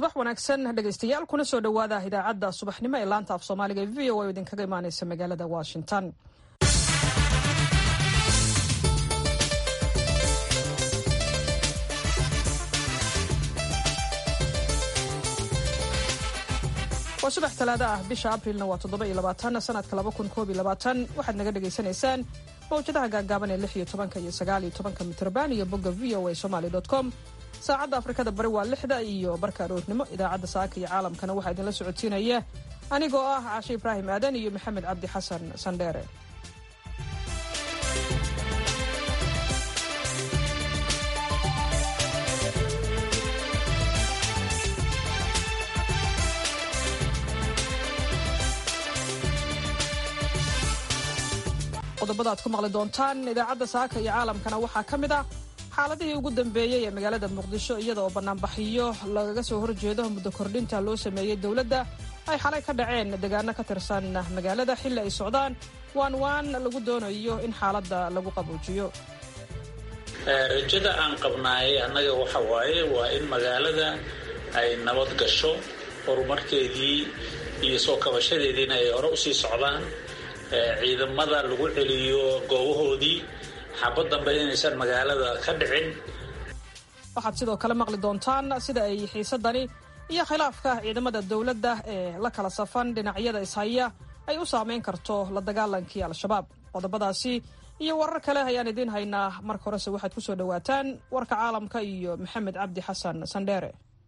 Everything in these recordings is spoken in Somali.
subax wanaagsan dhegaystayaal kuna soo dhowaada idaacadda subaxnimo ee laanta af soomaaliga ee v o a oo idinkaga imaaneysa magaalada washington waa subax talaado ah bisha abrilna waa toddoba iyo labaatan sanadka laba kun koob iyo labaatan waxaad naga dhagaysanaysaan mawjadaha gaagaaban ee lix iyo tobanka iyo sagaal iyo tobanka mitrban iyo bogga v o a somaly dot com saacadda afrikada bari waa lixda iyo barka aroornimo idaacadda saaka iyo caalamkana waxaa idinla socodsiinaya anigoo ah caashe ibraahim aadan iyo maxamed cabdi xasan sandheere qodobada aad ku maqli doontaan idaacadda saaka iyo caalamkana waxaa ka mid ah xaaladihii ugu dambeeyey ee magaalada muqdisho iyada oo banaanbaxiyo lagaga soo horjeedo muddo kordhinta loo sameeyey dowladda ay xalay ka dhaceen deegaano ka tirsan magaalada xilli ay socdaan waan waan lagu doonayo in xaaladda lagu qaboojiyo rajada aan qabnaayay annaga waxa waaye waa in magaalada ay nabad gasho horumarkeedii iyo soo kabashadeediina ay hore usii socdaan ciidamada lagu celiyo goobahoodii xabad dambe inaysan magaalada ka dhicin waxaad sidoo kale maqli doontaan sida ay xiisadani iyo khilaafka ciidamada dowladda ee la kala safan dhinacyada ishaya ay u saameyn karto la dagaalankii al-shabaab qodobadaasi iyo warar kale ayaan idiin haynaa marka horese waxaad ku soo dhowaataan warka caalamka iyo maxamed cabdi xasan sandheere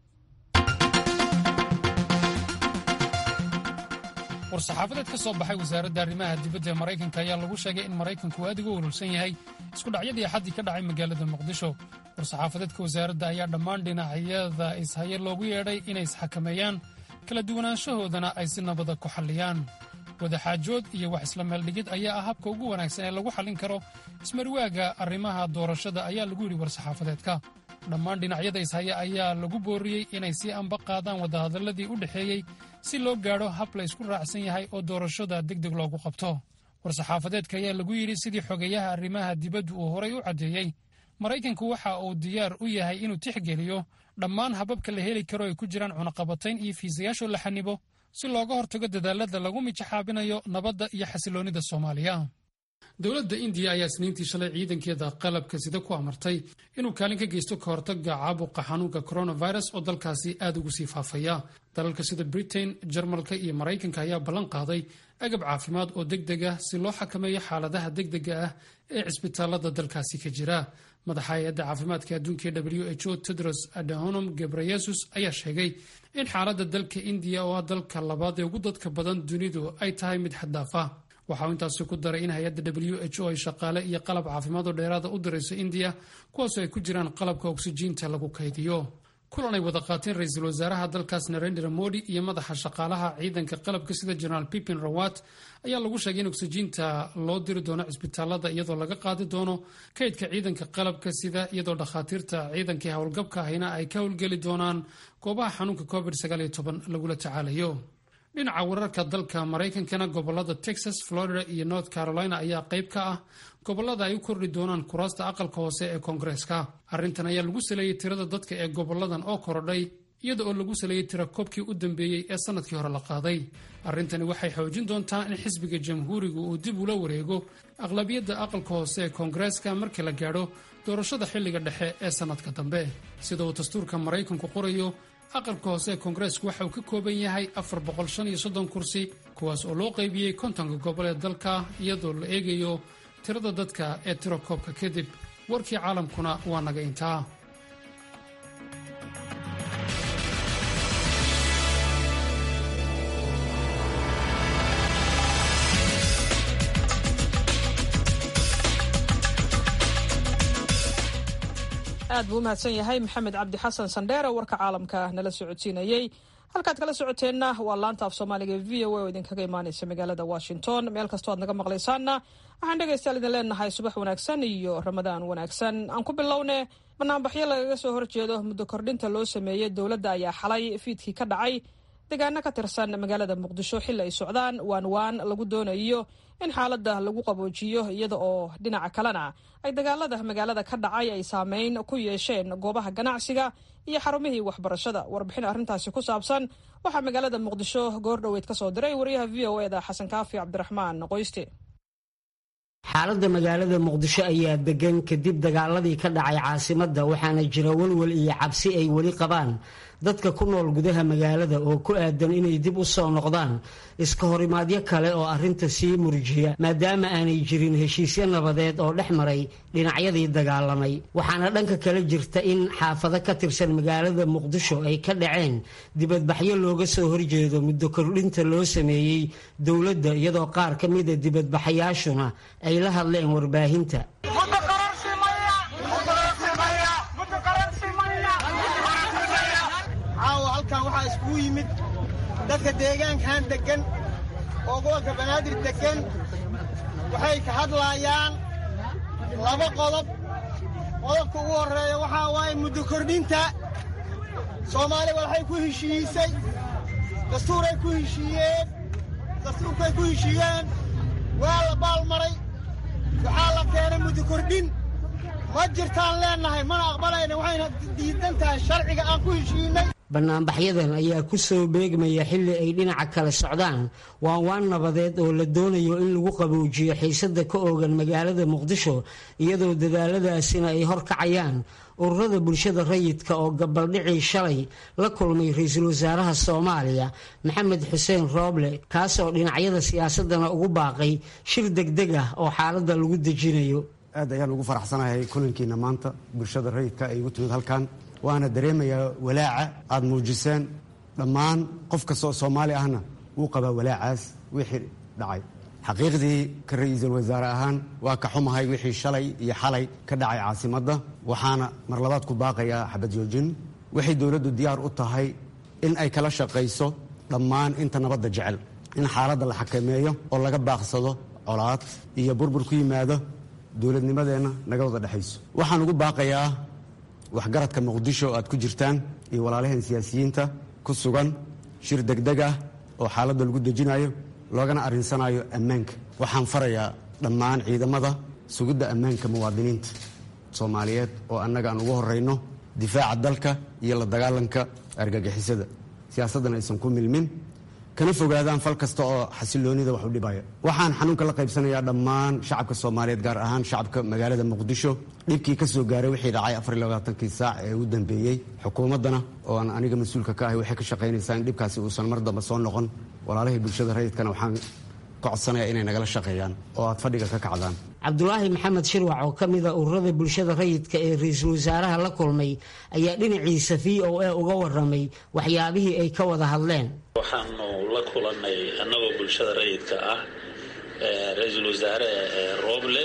war-saxaafadeed ka soo baxay wasaaradda arrimaha dibadda ee maraykanka ayaa lagu sheegay in maraykanku aad uga urursan yahay iskudhacyadii axaddii ka dhacay magaalada muqdisho war-saxaafadeedka wasaaradda ayaa dhammaan dhinacyada ishaye loogu yeedhay inay isxakameeyaan kala duwanaanshahoodana ay si nabada ku xalliyaan wadaxaajood iyo wax isla meeldhigid ayaa ah habka ugu wanaagsan ee lagu xallin karo ismarwaaga arrimaha doorashada ayaa lagu yidhi war-saxaafadeedka dhammaan dhinacyada ishaya ayaa lagu booriyey inay sii amba qaadaan wadahadalladii u dhexeeyey si loo gaadho hab la ysku raacsan yahay oo doorashada deg deg loogu qabto war-saxaafadeedka ayaa lagu yidhi sidii xogeeyaha arrimaha dibaddu uu horay u caddeeyey maraykanku waxa uu diyaar u yahay inuu tixgeliyo dhammaan hababka la heli karo ay ku jiraan cunaqabatayn iyo fiisayaashoo la xanibo si looga hortago dadaalada lagu mijaxaabinayo nabadda iyo xasiloonnida soomaaliya dowladda indiya ayaa isniintii shalay ciidankeeda qalabka sida ku amartay inuu kaalin ka geysto ka hortagga caabuqa xanuunka coronavirus oo dalkaasi aad ugu sii faafaya dalalka sida britain jarmalka iyo maraykanka ayaa ballan qaaday agab caafimaad oo deg deg ah si loo xakameeyo xaaladaha degdega ah ee cisbitaalada dalkaasi ka jira madaxa hay-adda caafimaadka adduunka ee w h o tedros adhanom gebreyesus ayaa sheegay in xaaladda dalka indiya oo ah dalka labaad ee ugu dadka badan dunidu ay tahay mid xaddaaf ah waxa uu intaasi ku daray in hay-adda w h o ay shaqaale iyo qalab caafimaad oo dheeraada u dirayso indiya kuwaasoo ay ku jiraan qalabka oksijiinta lagu kaydiyo kulan ay wada qaateen ra-iisul wasaaraha dalkaas narendra modi iyo madaxa shaqaalaha ciidanka qalabka sida jenaraal pipin rawat ayaa lagu sheegay in oksijiinta loo diri doono cisbitaalada iyadoo laga qaadi doono kaydka ciidanka qalabka sida iyadoo dhakhaatiirta ciidankii howlgabka ahina ay ka howlgeli doonaan goobaha xanuunka covid lagula tacaalayo dhinaca wararka dalka maraykankana gobolada texas florida iyo north carolina ayaa qayb ka ah gobolada ay u kordhi doonaan kuraasta aqalka hoose ee koongareeska arrintan ayaa lagu saleeyey tirada dadka ee goboladan oo korodhay iyada oo lagu saleeyey tira koobkii u dambeeyey ee sannadkii hore la qaaday arrintani waxay xoojin doontaa in xisbiga jamhuuriga uu dib ula wareego aqlabiyadda aqalka hoose ee koongareeska markii la gaadho doorashada xilliga dhexe ee sannadka dambe sida uu dastuurka maraykanku qorayo aqalka hoose ee koongareesku waxa uu ka kooban yahay afar boqol shan iyo soddon kursi kuwaas oo loo qaybiyey kontonka gobol ee dalka iyadoo la eegayo tirada dadka ee tiro koobka kadib warkii caalamkuna waa naga intaa aad buu u mahadsan yahay maxamed cabdi xasan sandheere warka caalamka nala socodsiinayey halkaad kala socoteenna waa laanta af soomaaliga v o a oo idinkaga imaaneysa magaalada washington meel kastoo aad naga maqlaysaanna waxaan dhegaystayaal idin leenahay subax wanaagsan iyo ramadaan wanaagsan aan ku bilowne banaanbaxyo lagaga soo horjeedo muddo kordhinta loo sameeyey dowladda ayaa xalay fiidkii ka dhacay deegaano ka tirsan magaalada muqdisho xilli ay socdaan waan waan lagu doonayo in xaaladda lagu qaboojiyo iyada oo dhinaca kalena ay dagaalada magaalada ka dhacay ay saameyn ku yeesheen goobaha ganacsiga iyo xarumihii waxbarashada warbixin arrintaasi ku saabsan waxaa magaalada muqdisho goor dhoweyd ka soo diray wariyaha v o eda xasan kaafi cabdiraxmaan qoyste xaaladda magaalada muqdisho ayaa degan kadib dagaaladii ka dhacay caasimadda waxaana jira welwel iyo cabsi ay weli qabaan dadka ku nool gudaha magaalada oo ku aadan inay dib u soo noqdaan iska horimaadyo kale oo arrinta sii murjiya maadaama aanay jirin heshiisyo nabadeed oo dhex maray dhinacyadii dagaalamay waxaana dhanka kale jirta in xaafado ka tirsan magaalada muqdisho ay ka dhaceen dibadbaxyo looga soo horjeedo muddo kordhinta loo sameeyey dowladda iyadoo qaar ka mida dibadbaxayaashuna ay la hadleen warbaahinta caawa halkan waxaa iskugu yimid dadka deegaankan deggan oo gobolka banaadir deggan waxay ka hadlaayaan laba qodob qodobka ugu horreeya waxaa waaye muddo kordhinta soomaaliya waxay ku heshiisay dastuuray ku heshiiyeen dastuurkay ku heshiiyeen waa la baalmaray waxaa la keenay muddo kordhin ma jirtaan leennahay mana aqbalayna waxayna diidan tahay sharciga aan ku heshiinay banaanbaxyadan ayaa ku soo beegmaya xilli ay dhinaca kale socdaan waan waan nabadeed oo la doonayo in lagu qaboojiyo xiisada ka oogan magaalada muqdisho iyadoo dadaaladaasina ay horkacayaan ururada bulshada rayidka oo gabaldhicii shalay la kulmay ra-iisul wasaaraha soomaaliya maxamed xuseen rooble kaasoo dhinacyada siyaasadana ugu baaqay shir degdeg ah oo xaaladda lagu dejinayo aad ayaan ugu faraxsanahay kulankiina maanta bulshada rayidka ay igu timid halkan waana dareemayaa walaaca aad muujiseen dhammaan qof kastoo soomaali ahna wuu qabaa walaacaas wixii dhacay xaqiiqdii ka ra-iisul wasaare ahaan waa ka xumahay wixii shalay iyo xalay ka dhacay caasimadda waxaana mar labaad ku baaqayaa xabad joojin waxay dowladdu diyaar u tahay in ay kala shaqayso dhammaan inta nabadda jecel in xaaladda la xakameeyo oo laga baaqsado colaad iyo burbur ku yimaado dowladnimadeenna naga wada dhexayso waxaan ugu baaqayaa waxgaradka muqdisho aad ku jirtaan iyo walaalaheen siyaasiyiinta ku sugan shir degdeg ah oo xaaladda lagu dejinayo loogana arrinsanayo ammaanka waxaan farayaa dhammaan ciidamada sugidda ammaanka muwaadiniinta soomaaliyeed oo annaga aan ugu horrayno difaaca dalka iyo la dagaalanka argagixisada siyaasaddan aysan ku milmin kana fogaadaan fal kasta oo xasiloonida wax u dhibaya waxaan xanuunka la qaybsanayaa dhammaan shacabka soomaaliyeed gaar ahaan shacabka magaalada muqdisho dhibkii ka soo gaaray wixii dhacay afarlabaatankii saac ee ugu dambeeyey xukuumaddana oo aan aniga mas-uulka ka ahay waxay ka shaqaynaysaa in dhibkaasi uusan mar damba soo noqon walaalahii bulshada rayidkana waxaan ka codsanayaa inay nagala shaqeeyaan oo aad fadhiga ka kacdaan cabdulaahi maxamed shirwac oo ka mida ururada bulshada rayidka ee ra-iisul wasaaraha la kulmay ayaa dhinaciisa v o a uga waramay waxyaabihii ay ka wada hadleen waxaanu la kulannay annagoo bulshada rayidka ah ra-iisul wasaare rooble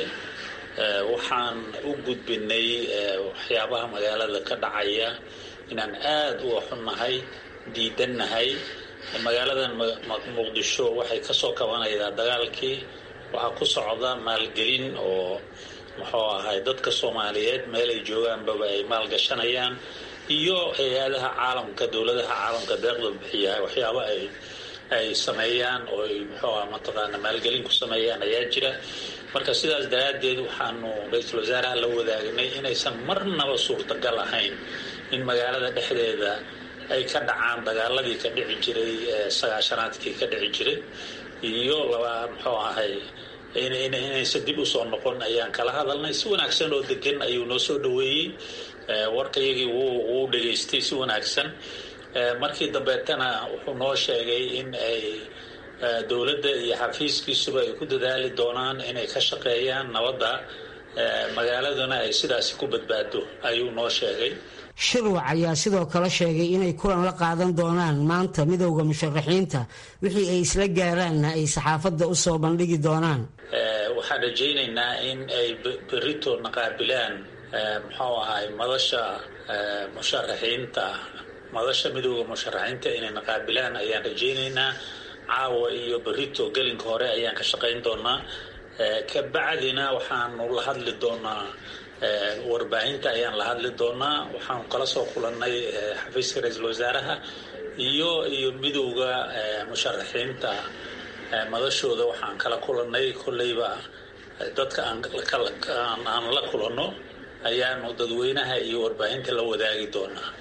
waxaan u gudbinay waxyaabaha magaalada ka dhacaya inaan aada u xunnahay diidannahay magaaladan muqdisho waxay ka soo kabanaydaa dagaalkii waxaa ku socda maalgelin oo muxuu ahay dadka soomaaliyeed meel ay joogaanbaba ay maalgashanayaan iyo hay-adaha caalamka dowladaha caalamka deeqda bixiya waxyaaba ay ay sameeyaan oo ay muxuu aha mataqaana maalgelin ku sameeyaan ayaa jira marka sidaas daraaddeed waxaanu ra-iisul wasaaraha la wadaagnay inaysan marnaba suurtagal ahayn in magaalada dhexdeeda ay ka dhacaan dagaaladii ka dhici jiray sagaashanaadkii ka dhici jiray iyo laba muxuu ahay inaysan dib usoo noqon ayaan kala hadalnay si wanaagsan oo degan ayuu noo soo dhaweeyey warkayagii wuu dhegaystay si wanaagsan markii dambeetana wuxuu noo sheegay in ay dowladda iyo xafiiskiisuba ay ku dadaali doonaan inay ka shaqeeyaan nabadda magaaladuna ay sidaasi ku badbaado ayuu noo sheegay shirwac ayaa sidoo kale sheegay inay kulan la qaadan doonaan maanta midowda musharaxiinta wixii ay isla gaaraanna ay saxaafadda u soo bandhigi doonaan waxaan rajaynaynaa in ay berito naqaabilaan muxuu ahay madasha musharaxiinta madasha midowda musharaxiinta inay naqaabilaan ayaan rajaynaynaa caawa iyo berito gelinka hore ayaan ka shaqayn doonaa kabacdina waxaanu la hadli doonaa warbaahinta ayaan la hadli doonaa waxaanu kala soo kulannay xafiiska ra-iisul wasaaraha iyo iyo midowda musharaxiinta madashooda waxaan kala kulannay kolleyba dadka aan la kulanno ayaanu dadweynaha iyo warbaahinta la wadaagi doonaa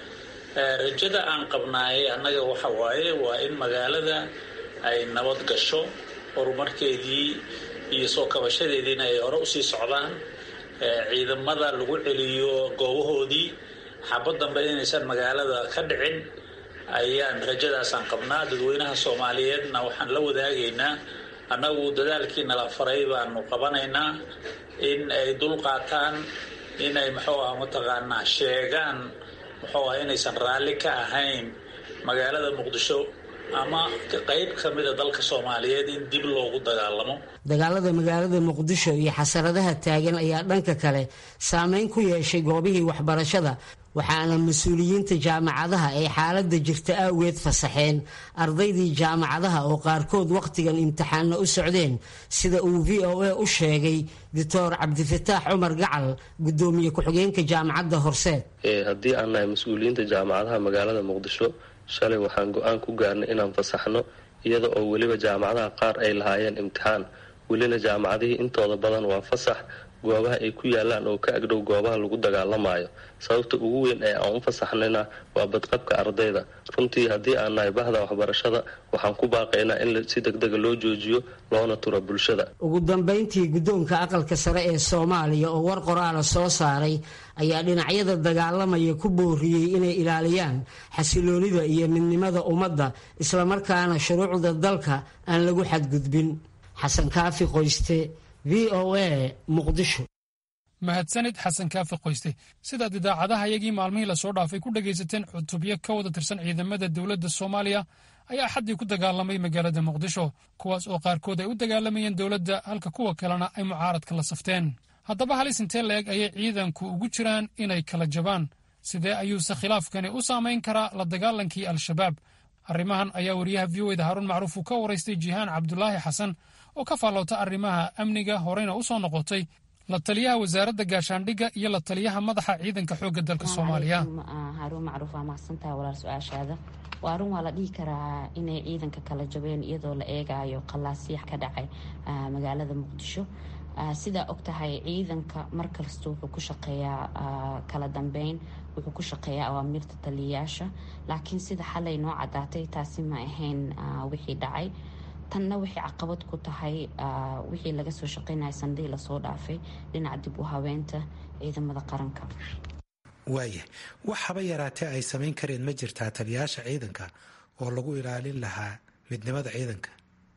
rajada aan qabnaayay annaga waxa waaye waa in magaalada ay nabad gasho horumarkeedii iyo soo kabashadeediina ay hore usii socdaan ciidamada lagu celiyo goobahoodii xabad dambe inaysan magaalada ka dhicin ayaan rajadaasaan qabnaa dadweynaha soomaaliyeedna waxaan la wadaagaynaa annagu dadaalkii nala faray baanu qabanaynaa in ay dul qaataan inay muxuu ah mataqaanaa sheegaan muxuu ah inaysan raalli ka ahayn magaalada muqdisho ama qayb ka mida dalka soomaaliyeed in dib loogu dagaalamo dagaalada magaalada muqdisho iyo xasaradaha taagan ayaa dhanka kale saameyn ku yeeshay goobihii waxbarashada waxaana mas-uuliyiinta jaamacadaha ay xaaladda jirta awgeed fasaxeen ardaydii jaamacadaha oo qaarkood wakhtigan imtixaanna u socdeen sida uu v o a u sheegay doctor cabdifataax cumar gacal gudoomiye ku-xigeenka jaamacadda horseed haddii aan nahay mas-uuliyiinta jaamacadaha magaalada muqdisho shalay waxaan go-aan ku gaarnay inaan fasaxno iyada oo weliba jaamacadaha qaar ay lahaayeen imtixaan welina jaamacadihii intooda badan waa fasax goobaha ay ku yaalaan oo ka agdhow goobaha lagu dagaalamayo sababta ugu weyn ee aan u fasaxnayna waa badqabka ardayda runtii haddii aan nahay bahda waxbarashada waxaan ku baaqaynaa in si degdega loo joojiyo loona turo bulshada ugu dambayntii guddoonka aqalka sare ee soomaaliya oo war qoraala soo saaray ayaa dhinacyada dagaalamaya ku booriyey inay ilaaliyaan xasiloonida iyo midnimada ummadda islamarkaana shuruucda dalka aan lagu xadgudbin xasan kaafi qoyste v o a muqdisho mahadsanid xasan kaafi qoyste sidaad idaacadaha iyagii maalmihii lasoo dhaafay ku dhagaysateen cutubyo ka wada tirsan ciidamada dowladda soomaaliya ayaa xaddii ku dagaalamay magaalada muqdisho kuwaas oo qaarkood ay u dagaalamayeen dowladda halka kuwa kalena ay mucaaradka la safteen haddaba halis intee la-eg ayay ciidanku ugu jiraan inay kala jabaan sidee ayuuse khilaafkani u saamayn karaa la dagaalankii al-shabaab arrimahan ayaa wariyaha v o eda haruun macruuf uu ka waraystay jihaan cabdulaahi xasan oo ka faalloota arrimaha amniga horeyna u soo noqotay la taliyaha wasaaradda gaashaandhigga iyo la taliyaha madaxa ciidanka xoogga dalka soomaaliya haruun macruuf waa mahadsantaha walaal su-aashaada waa arun waa la dhihi karaa inay ciidanka kala jabeen iyadoo la eegayo qalaasiix ka dhacay magaalada muqdisho sidaa og tahay ciidanka markasta wuxuu ku shaqeeyaa kala dambeyn wuxuu ku shaqeeyaa awaamirta taliyayaasha laakiin sida xalay noo cadaatay taasi ma ahayn wixii dhacay tanna waxay caqabad ku tahay wixii laga soo shaqeynaya sandihii lasoo dhaafay dhinaca dib u habeenta ciidamada qaranka waaya wax haba yaraatee ay samayn kareen ma jirtaa taliyayaasha ciidanka oo lagu ilaalin lahaa midnimada ciidanka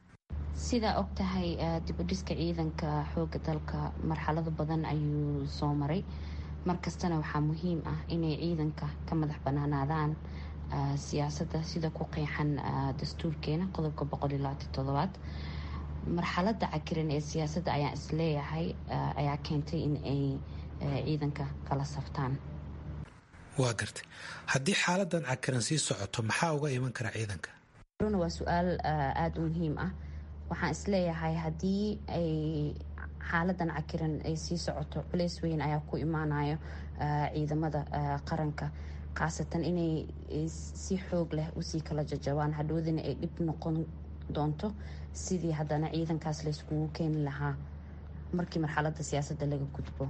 sidaa og tahay dibudhiska ciidanka xooga dalka marxalado badan ayuu soo maray markastana waxaa muhiim ah inay ciidanka ka madax banaanaadaan siyaasadda sida ku qeexan dastuurkeena qodobka boqolilaatitodobaad marxalada cakiran ee siyaasadda ayaan isleeyahay ayaa keentay in ay ciidanka kala saftaan waa gartay haddii xaaladan cakiran sii socoto maxaa uga iman kara ciidanka runa waa su-aal aada u muhiim ah waxaan isleeyahay haddii ay xaaladan cakiran ay sii socoto culeys weyn ayaa ku imaanayo ciidamada qaranka khaasatan inay si xoog leh usii kala jajabaan hadhoodina ay dhib noqon doonto sidii haddana ciidankaas layskugu keeni lahaa markii marxalada siyaasadda laga gudbo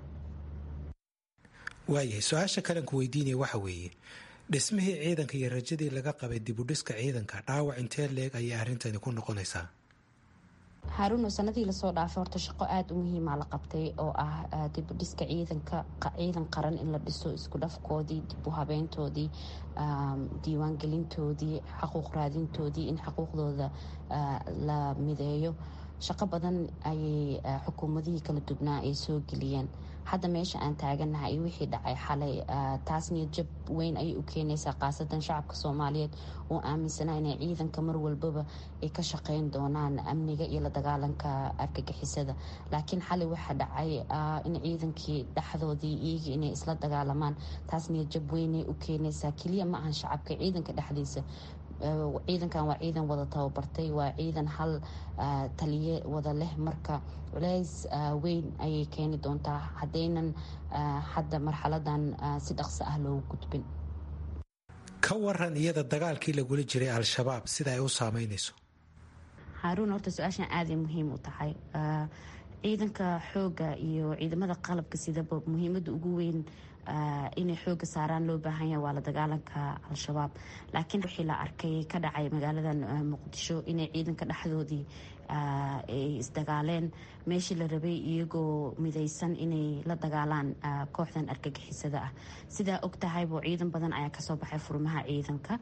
waayahay su-aasha kalanku weydiinaya waxa weeye dhismihii ciidanka iyo rajadii laga qabay dibudhiska ciidanka dhaawac intee leeg ayay arrintani ku noqonaysaa haaruno sanadii lasoo dhaafay horta shaqo aada u muhiima la qabtay oo ah dibudhiska ciidanka ciidan qaran in la dhiso isku dhafkoodii dib u habeyntoodii diiwaangelintoodii xaquuq raadintoodii in xuquuqdooda la mideeyo shaqo badan ayay xukuumadihii kala dubnaa ay soo geliyeen hadda meesha aan taaganahay wixii dhacay xalay taas niyad jab weyn ayay u keenaysaa khaasatan shacabka soomaaliyeed oo aaminsanaa inay ciidanka mar walbaba ay ka shaqeyn doonaan amniga iyo la dagaalanka argagixisada laakiin xalay waxaa dhacay in ciidankii dhexdoodii iyagii inay isla dagaalamaan taas niyad jab weynay u keenaysaa keliya ma ahan shacabka ciidanka dhexdiisa ciidankan waa ciidan wada tababartay waa ciidan hal taliye wada leh marka culeys weyn ayay keeni doontaa haddaynan hadda marxaladan si dhaqso ah loogu gudbin ka waran iyada dagaalkii lagula jiray al-shabaab sida ay u saameynayso haaruun horta su-aashan aaday muhiim u tahay ciidanka xooga iyo ciidamada qalabka sidaba muhiimada ugu weyn inay xooga saaraan loo baahan yahay waa la dagaalanka al-shabaab laakiin wixii la arkay ka dhacay magaaladan muqdisho inay ciidanka dhexdoodii ay isdagaaleen meeshii la rabay iyagoo midaysan inay la dagaalaan kooxdan argagixisada ah sidaa og tahaybo ciidan badan ayaa kasoo baxay furmaha ciidanka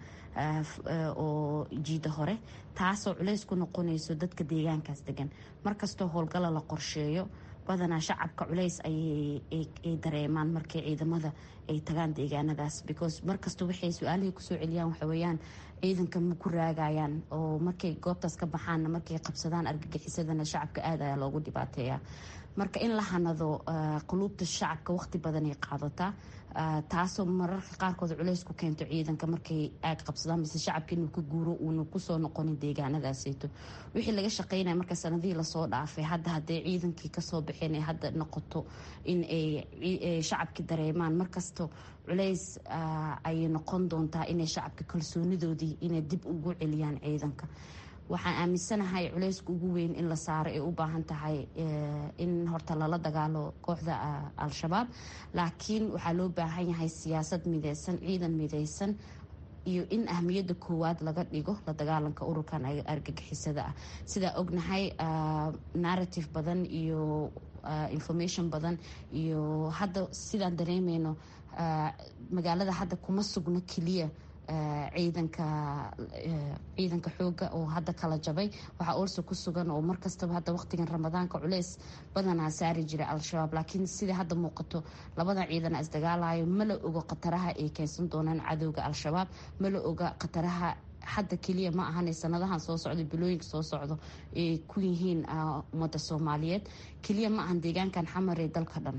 oo jiida hore taasoo culays ku noqonayso dadka deegaankaas degan markastoo howlgala la qorsheeyo badanaa shacabka culays ayay dareemaan markay ciidamada ay tagaan deegaanadaas because markasta waxay su-aalihii kusoo celiyaan waxaweyaan ciidanka ma ku raagayaan oo markay goobtaas ka baxaanna markay qabsadaan argagixisadana shacabka aad ayaa loogu dhibaateeya marka in la hanado quluubta shacabka waqti badanay qaadataa taasoo mararka qaarkood culays ku keento ciidanka markay aag qabsadaan mise shacabka inuu ka guuro uuna kusoo noqonin deegaanadaaseyto wixii laga shaqeynaya marka sanadihii lasoo dhaafay hadda hadday ciidankii kasoo baxeen ay hadda noqoto in ay shacabki dareemaan markasta culays ayay noqon doontaa inay shacabka kalsoonidoodii inay dib ugu celiyaan ciidanka waxaan aaminsanahay culayska ugu weyn in la saaro ay u baahan tahay in horta lala dagaalo kooxda al-shabaab laakiin waxaa loo baahan yahay siyaasad mideysan ciidan mideysan iyo in ahmiyadda koowaad laga dhigo la dagaalanka ururkan argagixisada ah sidaa ognahay narrative badan iyo information badan iyo hadda sidaan dareemeyno magaalada hadda kuma sugno keliya ciidanka ciidanka xooga oo hadda kala jabay waxaa oolso ku sugan oo markastaba hadda waqtigan ramadaanka culeys badanaa saari jira al-shabaab laakiin sida hadda muuqato labadan ciidana isdagaalayo ma la ogo khataraha ay keensan doonaan cadowga al-shabaab ma la oga khataraha hadda keliya ma ahan sanadahan soo socdo bilooyinka soo socdo ay ku yihiin ummadda soomaaliyeed keliya ma ahan deegaankan xamaree dalka dhan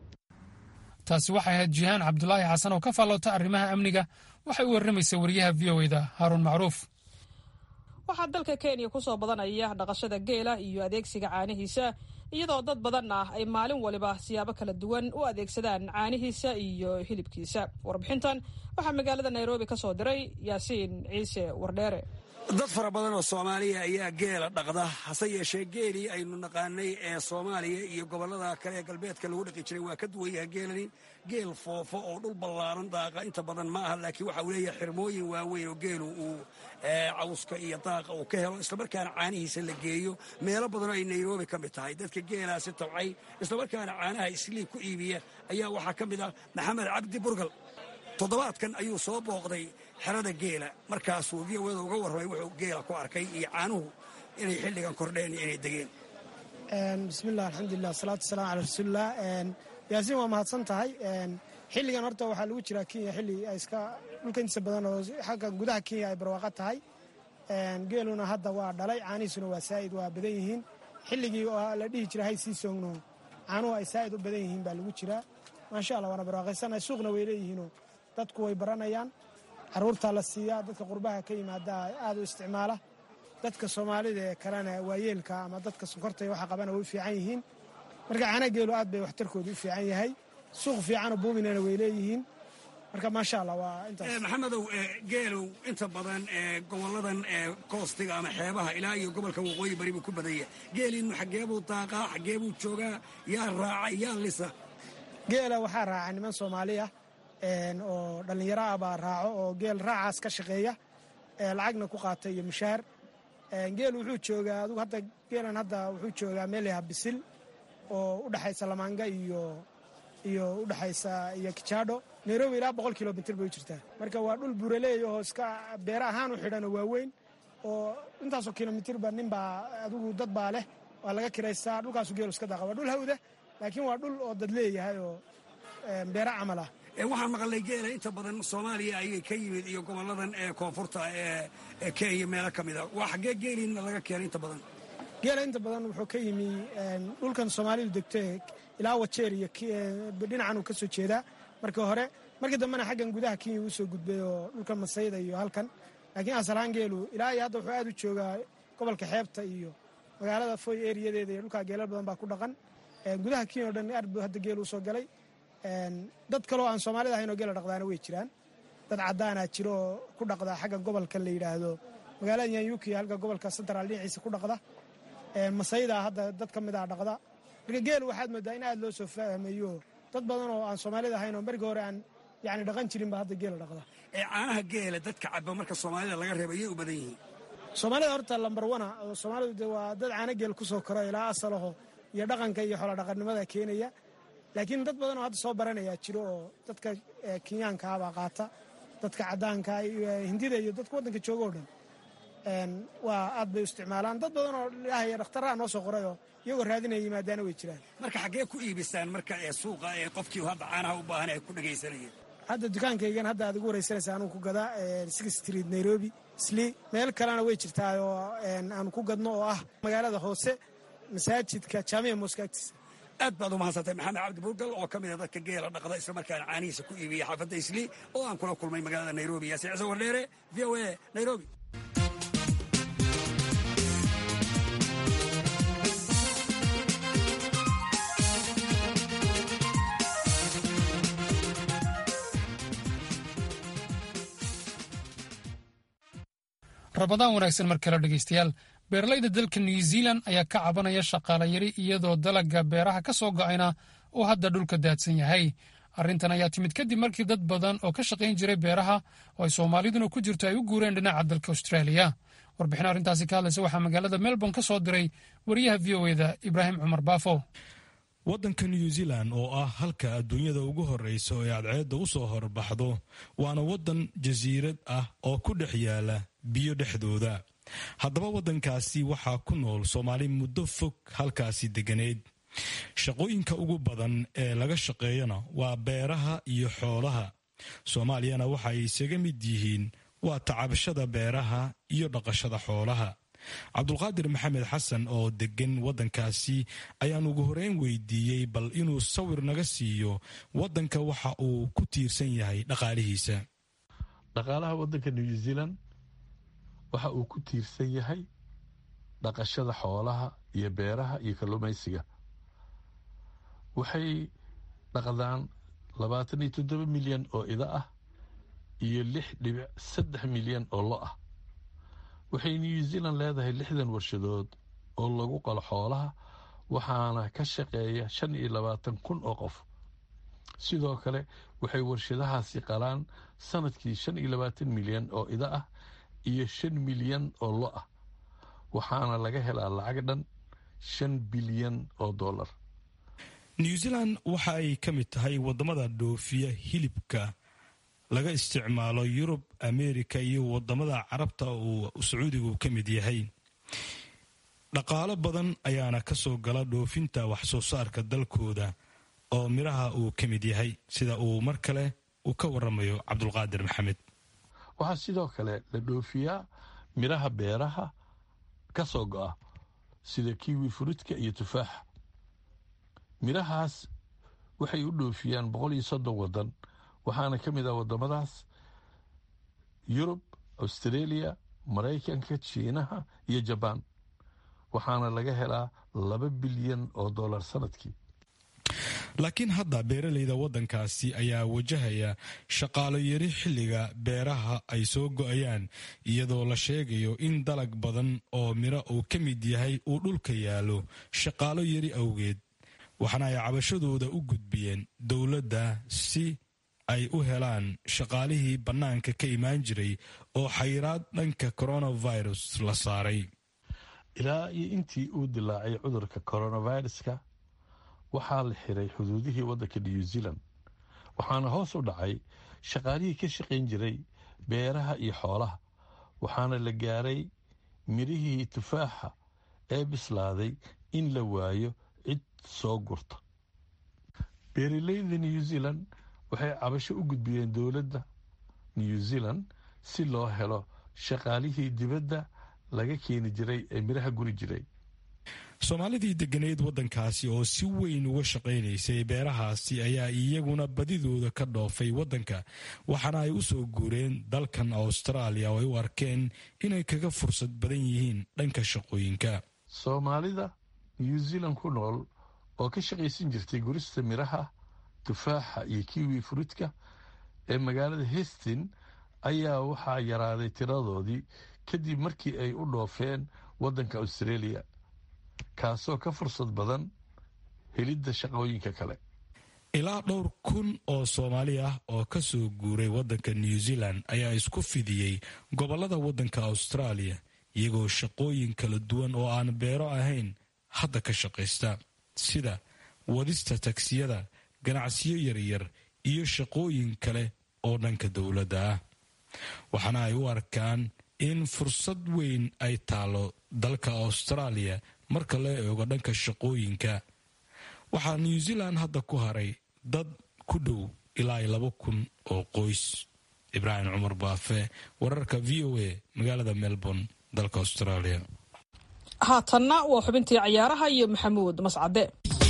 taasi waxay ahayd jihaan cabdulaahi xasan oo ka faallowta arrimaha amniga waxay u warramaysa wariyaha v o eda haaruun macruuf waxaa dalka kenya ku soo badanaya dhaqashada geela iyo adeegsiga caanihiisa iyadoo dad badan ah ay maalin waliba siyaabo kala duwan u adeegsadaan caanihiisa iyo hilibkiisa warbixintan waxaa magaalada nairobi ka soo diray yaasiin ciise wardheere dad fara badan oo soomaaliya ayaa geela dhaqda hase yeeshee geelii aynu naqaanay ee soomaaliya iyo gobollada kale ee galbeedka lagu dhaqi jiray waa ka duwan yahay geelani geel foofo oo dhul ballaaran daaqa inta badan ma aha laakiin waxa uu leeyahay xirmooyin waaweyn oo geelu uu cawska iyo daaqa uu ka helo islamarkaana caanihiisa la geeyo meelo badanoo ay nairobi ka mid tahay dadka geelaasi tabcay islamarkaana caanaha isliib ku iibiya ayaa waxaa ka mid ah maxamed cabdi burgal toddobaadkan ayuu soo booqday xerada geela markaasuu v o da uga warramay wuxuu geela ku arkay iyo caanuhu inay xilligan kordheen iyo inay degeen bismilah alxamdulilah wasalaatu wasalaam calaa rasuulilah yaasiin waa mahadsan tahay xilligan horta waxaa lagu jiraa kenya xilli ay iska dhulka intiisa badan oo xagga gudaha kenya ay barwaaqo tahay geeluna hadda waa dhalay caanihiisuna waa saa'id waa badan yihiin xilligii oo la dhihi jira hay sii soogno caanuhu ay saa'id u badan yihiin baa lagu jiraa maasha allah waana barwaaqaysana suuqna way leeyihiinoo dadku way baranayaan caruurtaa la siiyaa dadka qurbaha ka yimaada aad u isticmaala dadka soomaalida ee kalena waayeelka ama dadka sonkorta waxa qabana way u fiican yihiin marka caana geelu aad bay waxtarkooda u fiican yahay suuq fiicanoo buuminana way leeyihiin marka maasha allah waa intaas maxamedow geelow inta badan gobolladan koostiga ama xeebaha ilaa iyo gobolka waqooyi bari buu ku badanya geeliinu xaggeebuu daaqaa xaggeebuu joogaa yaa raaca yaa lisa geela waxaa raaca niman soomaaliya oo dhallinyaro ah baa raaco oo geel raacaas ka shaqeeya lacagna ku qaata iyo mushaar geel wuxuu joogaa adugu hadda geelan hadda wuxuu joogaa meel yaha bisil oo u dhexaysa lamaanga iyo iyo udhexaysa iyo kijaadho nairobi ilaa boqol kilomitr bay u jirtaa marka waa dhul buraleey oo iska beere ahaan u xidhanoo waaweyn oo intaasoo kilomitirba ninbaa adugu dad baa leh waa laga kiraystaa dhulkaasu geelu iska daaqa waa dhul hawda laakiin waa dhul oo dad leeyahay oo beere camal ah waxaan maqalnay geela inta badan soomaaliya ayay ka yimid iyo gobolladan ee koonfurta ee kenya meelo ka mid a waa xaggee geeliina laga keenay inta badan geela inta badan wuxuu ka yimi dhulkan soomaalidu degto ilaa wajeer iyo dhinacan uu ka soo jeedaa markii hore markii dambena xaggan gudaha kenya uu soo gudbay oo dhulkan masayda iyo halkan laakiin asalahaan geelu ilaa iyo hadda wuxuu aad u joogaa gobolka xeebta iyo magaalada foy eriyadeeda iyo dhulkaa geelal badan baa ku dhaqan gudaha kenya o dhan aad buu hadda geelu usoo galay dad kaloo aan soomaalida ahayn oo geela dhaqdaana way jiraan dad caddaanaa jiro oo ku dhaqda xagga gobolka la yidhaahdo magaalada yanyuki halka gobolka central dhinaciisa ku dhaqda masayda hadda dad ka mid a dhaqda marka geel waxaad moodaa in aad loo soo fahmayo dad badan oo aan soomaalida ahayn oo markii hore aan yani dhaqan jirin ba hadda geela dhaqda ee caanaha geela dadka caba marka soomaalida laga reeba ayay u badan yihiin soomaalida horta lambar wana oo soomaalidu de waa dad caano geel ku soo koro ilaa asalaho iyo dhaqanka iyo xoolodhaqannimada keenaya laakiin dad badan oo hadda soo baranayaa jiro oo dadka kenyaankaabaa qaata dadka caddaanka hindida iyo dadka waddanka jooga o dhan waa aad bay u isticmaalaan dad badan oo ilaahay dhakhtarraha noo soo qorayoo iyagoo raadinaya yimaadaana way jiraan marka xaggee ku iibisaan marka ee suuqa ee qofkii hadda caanaha u baahan ay ku dhagaysanayeen hadda dukaankaygan hadda aad igu waraysanaysa anuu ku gadaa six street nairobi sli meel kalena way jirtaa oo aan ku gadno oo ah magaalada hoose masaajidka jaamiya mooska agtiisa aad baad u mahadsantay maxamed cabdi buurgal oo ka mid a dadka geela dhaqda isla markaana caanihiisa ku iibiya xaafadda isli oo aan kula kulmay magaalada nairobi yaasiin ciise wardheere v o a nairobi rabadaan wanaagsan mar kale dhegaystayaal beeralayda dalka new zealan ayaa ka cabanaya shaqaale yari iyadoo dalagga beeraha ka soo go'ayna uu hadda dhulka daadsan yahay arrintan ayaa timid kadib markii dad badan oo ka shaqayn jiray beeraha oo ay soomaaliduna ku jirto ay u guureen dhinaca dalka australia warbixin arrintaasi ka hadlaysa waxaa magaalada melbourne ka soo diray wariyaha v o eda ibraahim cumar baafo waddanka new zealan oo ah halka adduunyada ugu horreysa oo ay cadceedda u soo horbaxdo waana waddan jasiirad ah oo ku dhex yaala biyo dhexdooda haddaba waddankaasi waxaa ku nool soomaali muddo fog halkaasi deganeed shaqooyinka ugu badan ee laga shaqeeyana waa beeraha iyo xoolaha soomaaliyana waxa ay isaga mid yihiin waa tacabashada beeraha iyo dhaqashada xoolaha cabdulqaadir maxamed xasan oo degan waddankaasi ayaan ugu horeyn weydiiyey bal inuu sawir naga siiyo waddanka waxa uu ku tiirsan yahay dhaqaalihiisa dhaqaalaha waddanka new zealand waxa uu ku tiirsan yahay dhaqashada xoolaha iyo beeraha iyo kalluumaysiga waxay dhaqdaan labaatan iyo toddoba milyan oo ida ah iyo lix dhibic saddex milyan oo lo ah waxay new zealand leedahay lixdan warshadood oo lagu qalo xoolaha waxaana ka shaqeeya shan iyo labaatan kun oo qof sidoo kale waxay warshadahaasi qalaan sanadkii shan iyo labaatan milyan oo ida ah iyo shan milyan oo lo ah waxaana laga helaa lacag dhan shan bilyan oo dollar new zealand waxa ay ka mid tahay waddamada dhoofiya hilibka laga isticmaalo yurub amerika iyo wadamada carabta uu sacuudigu ka mid yahay dhaqaalo badan ayaana ka soo gala dhoofinta wax soo saarka dalkooda oo midhaha uu ka mid yahay sida uu mar kale uu ka waramayo cabdulqaadir maxamed waxaa sidoo kale la dhoofiyaa midhaha beeraha ka soo go'a sida kiwi furuudka iyo tufaaxa midhahaas waxay u dhoofiyaan boqol iyo soddon waddan waxaana ka mid ah waddamadaas yurub australia maraykanka jiinaha iyo jabaan waxaana laga helaa laba bilyan oo dollar sanadkii laakiin hadda beeralayda waddankaasi ayaa wajahaya shaqaalo yari xilliga beeraha ay soo go'ayaan iyadoo la sheegayo in dalag badan oo midho uu ka mid yahay uu dhulka yaallo shaqaalo yari awgeed waxaana ay cabashadooda u gudbiyeen dowladda si ay u helaan shaqaalihii bannaanka ka imaan jiray oo xayiraad dhanka coronavirus la saaray ilaa iyo intii uu dilaacay cudurka coronaviruska waxaa la xiray xuduudihii waddanka new zealand waxaana hoos u dhacay shaqaalihii ka shaqayn jiray beeraha iyo xoolaha waxaana la gaaray midhihii tufaaxa ee bislaaday in la waayo cid soo gurta beeralayda new zealand waxay cabasho u gudbiyeen dowladda new zealand si loo helo shaqaalihii dibadda laga keeni jiray ee midhaha guri jiray soomaalidii deganeed waddankaasi oo si weyn uga shaqaynaysay beerahaasi ayaa iyaguna badidooda ka dhoofay waddanka waxaana ay u soo guureen dalkan austraaliya oo ay u arkeen inay kaga fursad badan yihiin dhanka shaqooyinka soomaalida new zealand ku nool oo ka shaqaysan jirtay gurista midhaha tufaaxa iyo kiwi furuudka ee magaalada hestin ayaa waxaa yaraaday tiradoodii kadib markii ay u dhoofeen waddanka australia kaasoo ka fursad badan helidda shaqooyinka kale ilaa dhowr kun oo soomaali ah oo ka soo guuray waddanka new zealand ayaa isku fidiyey gobollada waddanka austraaliya iyagoo shaqooyin kala duwan oo aan beero ahayn hadda ka shaqaysta sida wadista tagsiyada ganacsiyo yaryar iyo shaqooyin kale oo dhanka dowladda ah waxaana ay u arkaan in fursad weyn ay taalo dalka austraaliya marka loo eego dhanka shaqooyinka waxaa new zealand hadda ku haray dad ku dhow ilaa iyo laba kun oo qoys ibraahim cumar baafe wararka v o a magaalada melbourne dalka australia haatanna waa xubintii cayaaraha iyo maxamuud mascade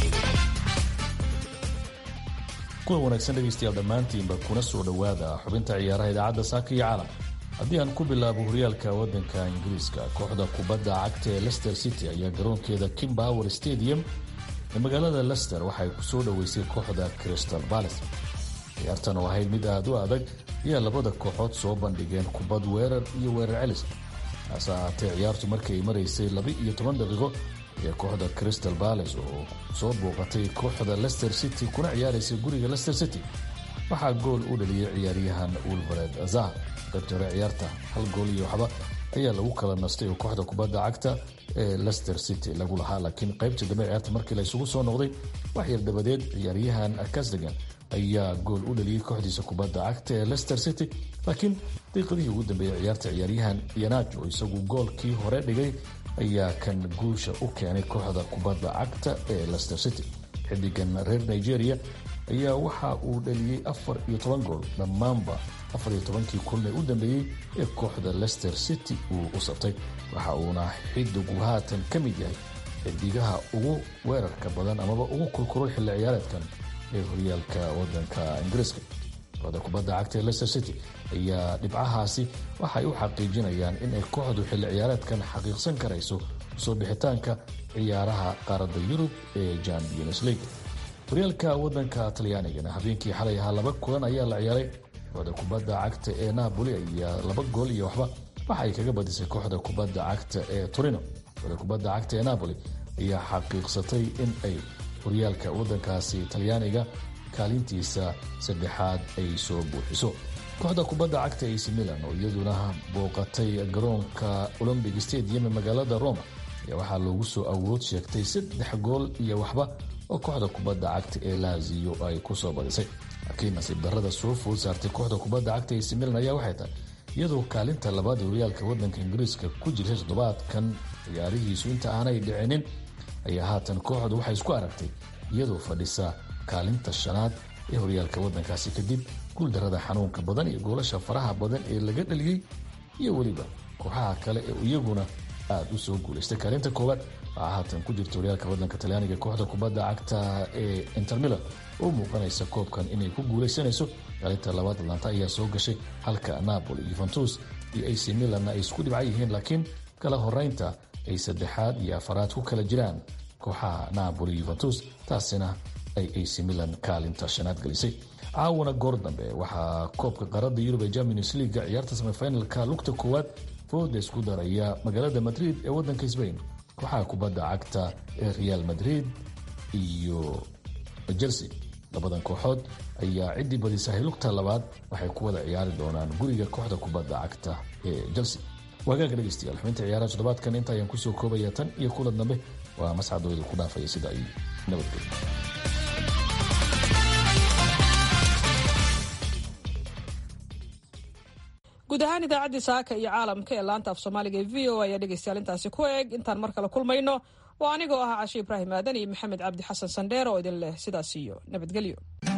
kulan wanaagsan dhegaystayaal dhammaantiinba kuna soo dhowaada xubinta ciyaaraha idaacadda saaka iyo caalam haddii aan ku bilaabo horyaalka waddanka ingiriiska kooxda kubadda cagta ee lester city ayaa garoonkeeda kimbower stadium ee magaalada lester waxay ku soo dhoweysay kooxda crystal balace ciyaartan oo ahayd mid aada u adag ayaa labada kooxood soo bandhigeen kubad weerar iyo weerar celis hase ahaatee ciyaartu markii ay maraysay laba iyo toban daqiiqo ee kooxda crystal balace oo soo booqatay kooxda lester city kuna ciyaaraysay guriga lester city waxaa gool u dhaliyay ciyaaryahan wilbared azar qaybta hore ciyaarta hal gool iyo waxba ayaa lagu kala nastay oo kooxda kubadda cagta ee lester city lagu lahaa laakiin qaybta dambe ciyaarta markii la isugu soo noqday wax yar dabadeed ciyaaryahan kasdagan ayaa gool u dhaliyey kooxdiisa kubadda cagta ee lester city laakiin daqiiqadihii ugu dambeeyey ciyaarta ciyaaryahan yanaj oo isagu goolkii hore dhigay ayaa kan guusha u keenay kooxda kubadda cagta ee lester city xidigan reer nigeria ayaa waxa uu dhaliyey afar iyo toban gool dhammaanba afar iyo tobankii kulne u dambeeyey ee kooxda lester city uu u sabtay waxa uuna xidigu haatan ka mid yahay xidigaha ugu weerarka badan amaba ugu kulkulay xilli ciyaareedkan ee horyaalka wadanka ingiriiska kooxda kubadda cagta ee lester city ayaa dhibcahaasi waxay u xaqiijinayaan inay kooxdu xilli ciyaareedkan xaqiiqsan karayso soo bixitaanka ciyaaraha qaaradda yurub ee champions league horyaalka wadanka talyaanigana habeenkii xalay ahaa laba kulan ayaa la ciyaaray kooxda kubadda cagta ee napoli ayaa laba gool iyo waxba waxa ay kaga badisay kooxda kubadda cagta ee torino kooxda kubadda cagta ee napoli ayaa xaqiiqsatay in ay horyaalka wadankaasi talyaaniga kaalintiisa saddexaad ay soo buuxiso kooxda kubadda cagta ac milan oo iyaduna booqatay garoonka olombic stadium ee magaalada roma ayaa waxaa loogu soo awood sheegtay saddex gool iyo waxba oo kooxda kubadda cagta ee laziyo ay kusoo badisay laakiin nasiib darrada soo food saartay kooxda kubadda cagta ac milan ayaa waxay tahay iyadoo kaalinta labaad ee horyaalka wadanka ingiriiska ku jirtay toddobaadkan ciyaarihiisu inta aanay dhicinin ayaa haatan kooxdu waxay isku aragtay iyadoo fadhisa kaalinta shanaad ee horyaalka wadankaasi kadib guuldarrada xanuunka badan iyo goolasha faraha badan ee laga dhaliyey iyo weliba kooxaha kale ee iyaguna aada u soo guulaystay kaalinta koowaad waxaa haatan ku jirta horyaalka wadanka talyaaniga kooxda kubadda cagta ee intermilan oo muuqanaysa koobkan inay ku guulaysanayso kaalinta labaad atlanta ayaa soo gashay halka napoli yuventus iyo ac milanna ay isku dhibca yihiin laakiin kala horeynta ay saddexaad iyo afaraad ku kala jiraan kooxaha napoli yuventus taasina ay ac milan kaalinta shanaad gelisay caawana goor dambe waxaa koobka qaarada yurub ee champions leaga ciyaarta semifinalka lugta koowaad fooda isku daraya magaalada madrid ee wadanka sbain kooxaha kubadda cagta ee real madrid iyo chelsea labadan kooxood ayaa ciddii badisahay lugta labaad waxay ku wada ciyaari doonaan guriga kooxda kubadda cagta ee chelsea waagaaga dhegeystayaal xubinta ciyaaraha toddobaadkan inta ayaan kusoo koobaya tan iyo kulan dambe waa mascadooda ku dhaafaya sida ay nabadgelyo guud ahaan idaacaddii saaka iyo caalamka ee laanta af soomaaliga ee v o ayaa dhegaystayaal intaasi ku eeg intaan mar kale kulmayno oo anigoo ah cashe ibraahim aadan iyo maxamed cabdi xasan sandheer oo idin leh sidaas iyo nabadgelyo